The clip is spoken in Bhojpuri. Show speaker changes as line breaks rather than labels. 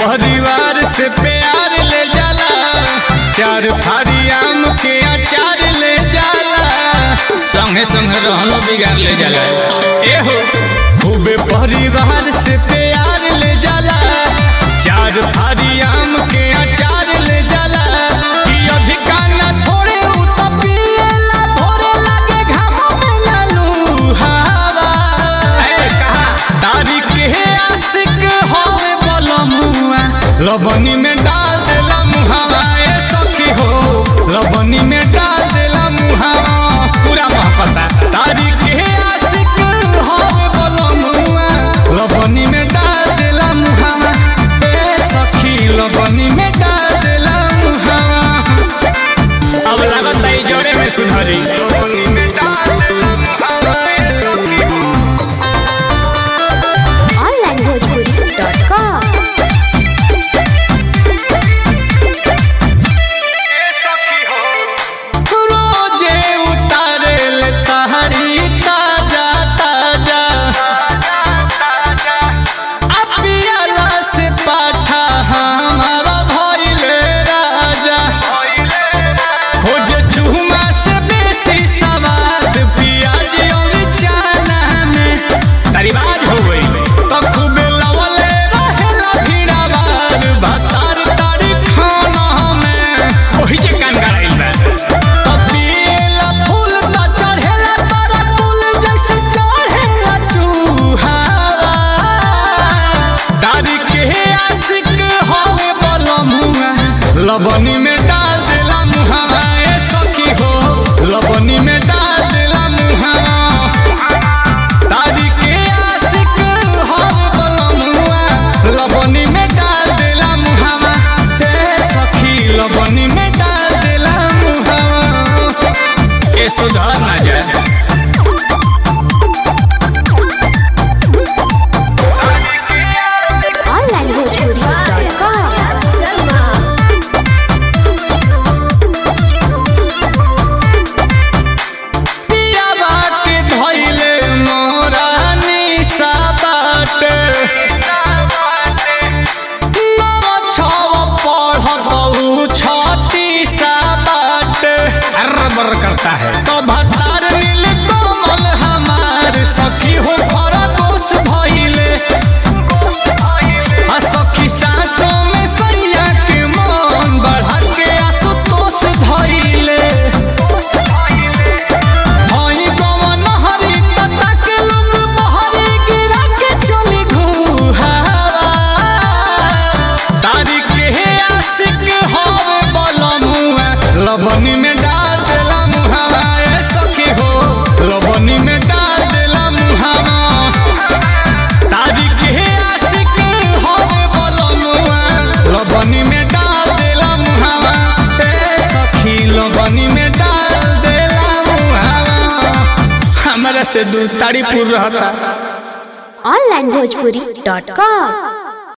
परिवार से प्यार ले जाला चार फाड़ी आम के अचार ले जाला संगे संगे रहनो बिगाड़ ले जाला एहो खूबे परिवार से प्यार ले जाला चार फाड़ी आम के अचार ले जाला कि अधिका ना थोड़े उ त पिएला भोरे लागे घाम में लालू हवा ए कहा दारी के आशिक होवे बलमुआ लबनी में डाल देला मुहावा ए सखी हो लबनी में डाल देला मुहावा पूरा महपता दारी के आशिक होवे बलमुआ लबनी में डाल देला मुहावा ए सखी लबनी में डाल देला मुहावा अब लागत है जोड़े में सुधरी लबनी में डाल देला मुहावा ए सखी हो
onlinebhojpuri.com
रोजे उतारे ले तहरी ताजा ताजा अपियाला से पाठा हमारा भइले राजा खोजे चूमा से बेसी सवाद पियाज और चाना में तरीबाज हो गई तो खूबे लवले रहेला भीड़ावार भातार तारी खाना में ओही जे कान गड़ाइल बा पपीला फूल त चढ़ेला तारा फूल जैसे चढ़ेला चूहावा दादी के आशिक होवे बलमुआ लबनी में डाल देला मुहावा ए सखी हो लबनी में डाल देला मुहावा दादी के आशिक होवे बलमुआ लबनी में डाल देला मुहावा ए सखी लबनी में डाल देला मुहावा ए सुधार ना जाए
onlinebhojpuri.com
पियावा के धइले मोरा निशा बाटे नव छव पढ़त उ छत्तीसा बाटे अरबर करता है तो भतार नील कमल हमार सखी हो घर दोष भइले आ सखी साँचो में सैया के मन बढ़ा के आसुतोष धइले हई गवन हरी तता के लोग बहरी गिरा के चली घुहावा तारी के आशिक होवे बलमुआ लबनी में डाल देला मुहावा ए सखी हो लबनी में डाल देला मुहावा तारी के आशिक होवे बलमुआ लबनी में डाल देला मुहावा ए सखी लबनी में डाल देला मुहावा हमरा से दूर तारीपुर रहता
onlinebhojpuri.com